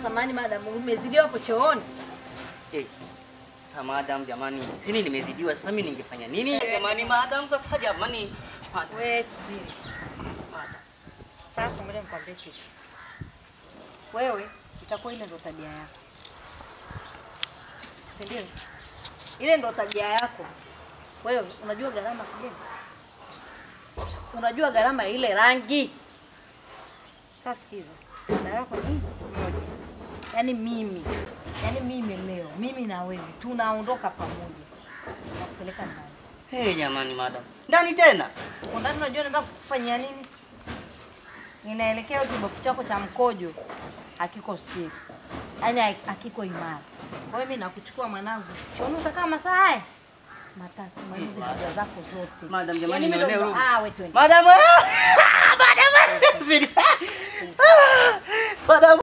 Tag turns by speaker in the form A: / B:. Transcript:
A: samani madam, umezidiwa hapo chooni.
B: Eh, Sasa madam jamani, sini nimezidiwa sasa mimi ningefanya nini? Jamani madam sasa jamani. Madam.
A: Wewe subiri. Sasa ngoja nikwambie kitu. Wewe itakuwa ile ndo tabia yako. Si ndio? Ile ndo tabia yako. Wewe unajua gharama kile? Unajua gharama ya ile rangi? Sasa sikiza. Dada yako ni moja. Yaani mimi. Yaani mimi leo, mimi na wewe tunaondoka pamoja. Nakupeleka ndani.
B: Hey, jamani madam. Ndani tena?
A: Huko ndani unajua nataka kukufanyia nini? Ninaelekea kibofu chako cha mkojo hakiko stiff. Yaani ha- hakiko imara. Kwa hiyo mimi nakuchukua mwanangu. Chooni utakaa masaa haya matatu malizi haja zako zote.
B: Madam jamani
A: Yaani mimi
B: nionee
A: ndo-
B: huruma.
A: Ah, wewe twende.
B: Madam. Madam. Zidi. Madam.